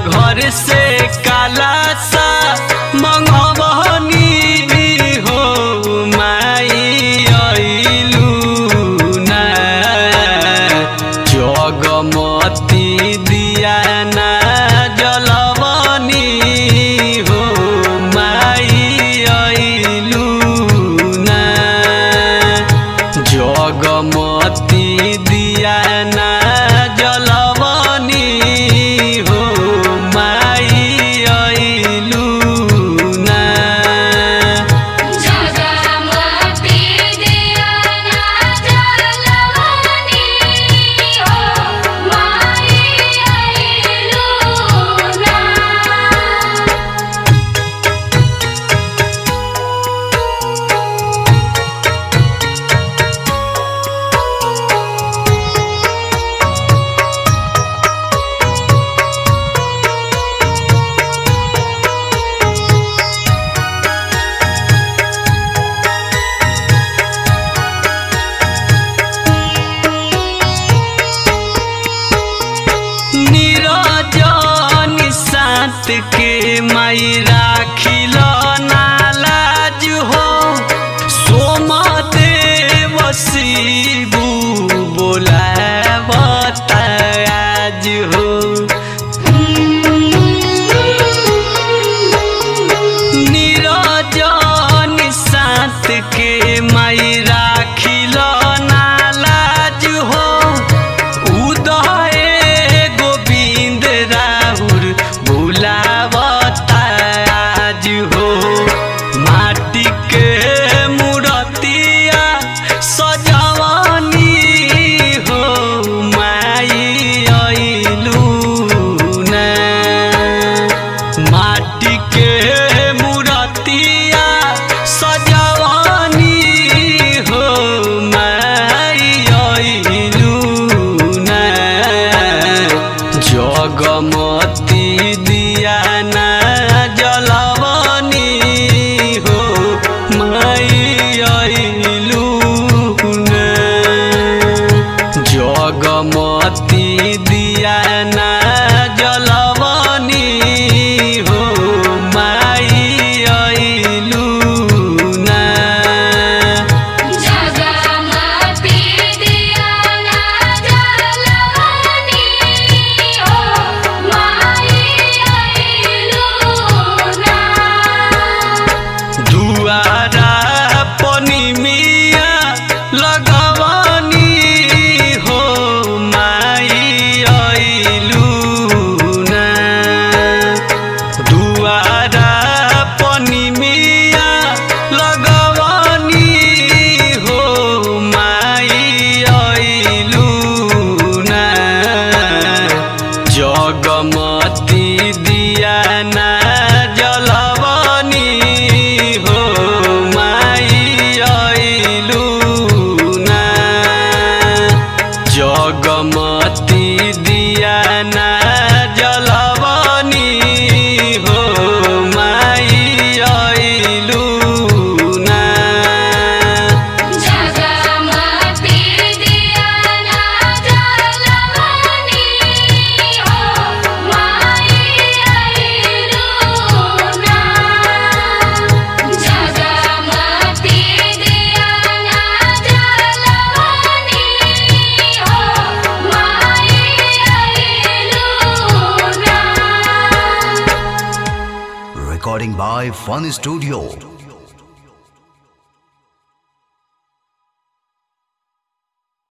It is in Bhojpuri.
घर से काला सा मंगवनी हो माई अइलू ना जगमती दिया ना जलवनी हो माई अइलू ना जगमती दिया ना जलवनी हो माई अइलू ना जगमती दियाना जलवनी हो माई अइलू ना निरजन सात के माई राखिल नालाज हो सोम देव शिबू बोलावता आज हो निरजन सात के माई राखिल नालाज हो उदय गोविंद राहुल बुलावता आज हो माटी के मूर्तिया सजवनी हो माई अइलू ना माटी के मूर्तिया सजवनी हो माई अइलू ना जगमती दिया ना जलवनी हो माई अइलू ना जगमती दिया ना जलवनी हो माई अइलू ना जगमती दियाना जलवनी हो माई अइलू ना दुआरा पनी मिया लगवनी हो माई अइलू ना दुआरा पनी मिया लगवनी हो माई अइलू ना जगमती दिया ना जलवनी हो माई अइलू ना जगमती दिया ना जलवनी हो माई अइलू ना जगमती दियाना जलवनी हो माई अइलू ना जगमती दियाना जलवनी हो माई अइलू ना Recording by Fun Studio.